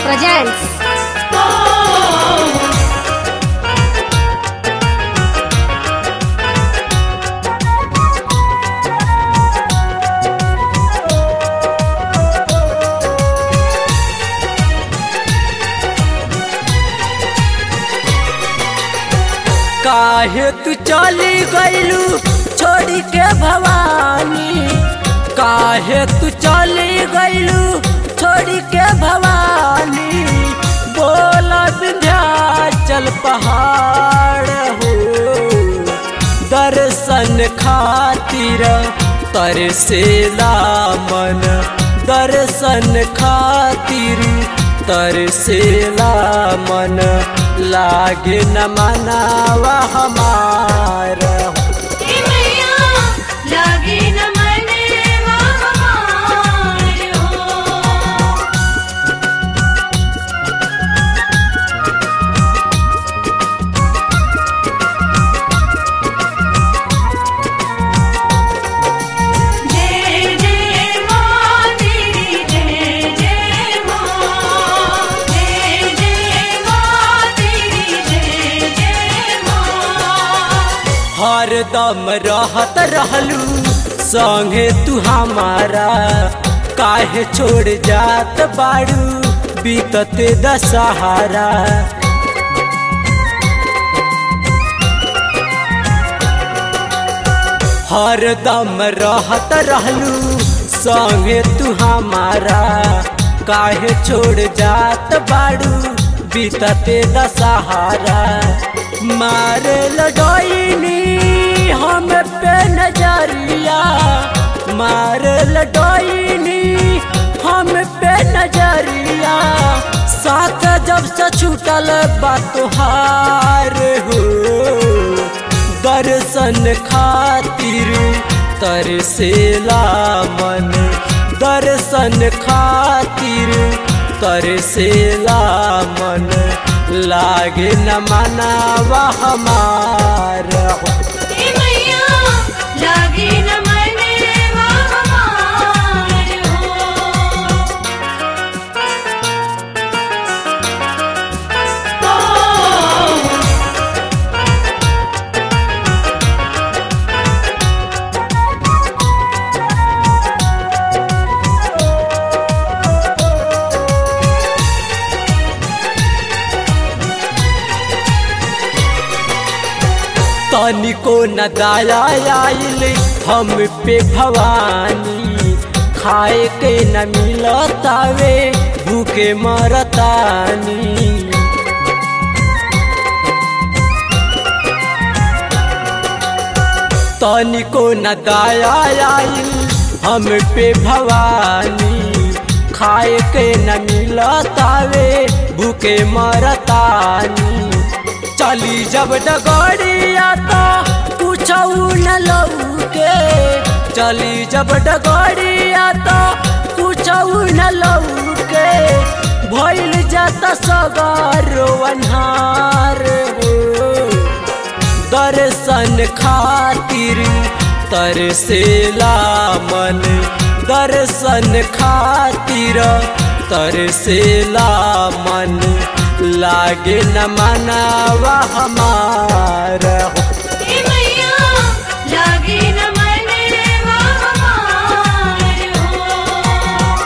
presents काहे तू चली गईलू छोड़ी के भवानी काहे तू चली गईलू छोड़ी के भवानी बोला विंध्याचल पहाड़ हो दर्शन खातिर तरसेला मन दर्शन खातिर तरसेला मन लागे न मनावा हमारा लागे न मनेवा हमार हो जय जय माँ तेरी जय जय माँ जय जय माँ तेरी जय जय माँ हरदम रहत रहलू संगे तू हमारा काहे छोड़ जात बाड़ू बीतते दशहरा हरदम रहत रहलू संगे तू हमारा काहे छोड़ जात बाड़ू बीतते दशहरा मारे लडोइनी हम पे नजरिया मारे लडोइनी हम पे नजरिया साथ जब से छूटल बा तोहार हो दर्शन खातिर तरसेला मन दर्शन खातिर तरसेला मन लागे न मनावा हमारा हे मैया लागे न मनेवा हमार हो तनिको न दाया आइल हम पे भवानी खाए के न मिलतावे भूखे मरतानी तनिको न दाया आइल हम पे भवानी खाए के न मिलतावे भूखे मरतानी चली जब डगड़िया तो पूछऊ न लौके चली जब डगड़िया तो पूछऊ न लौके भइल जाता सगारो अन्हार हो दर्शन खातिर तरसेला मन दर्शन खातिर तरसेला मन लागे न मनावा हमारा हे मैया लागे न मनेवा हमार हो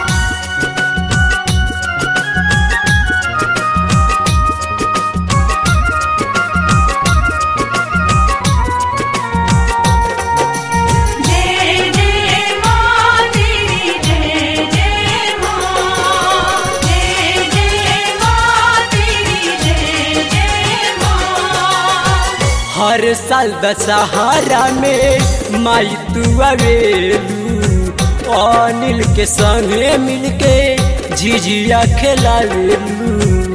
जय जय माँ तेरी जय जय माँ जय जय माँ तेरी जय जय माँ हर साल दशहरा में माई तू आवेलू अनिल के संगे मिलके झिझिया खेलावेलू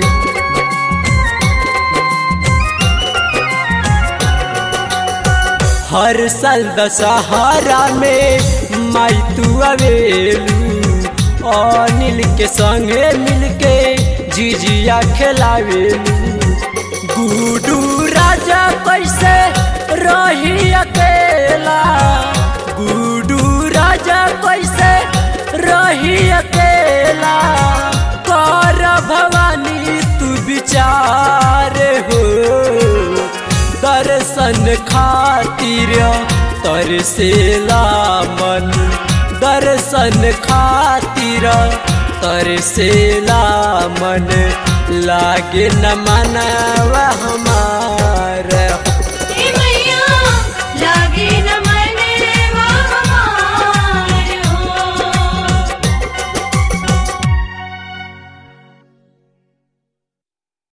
हर साल दशहरा में माई तू आवेलू अनिल के संगे मिलके झिझिया खेलावेलू गुडू राजा कैसे रही अकेला गुडू राजा कैसे रही अकेला कर भवा विचार हो दर्शन खातिर तरसेला मन दर्शन खातिर तरसेला मन लागे न मनवा हमार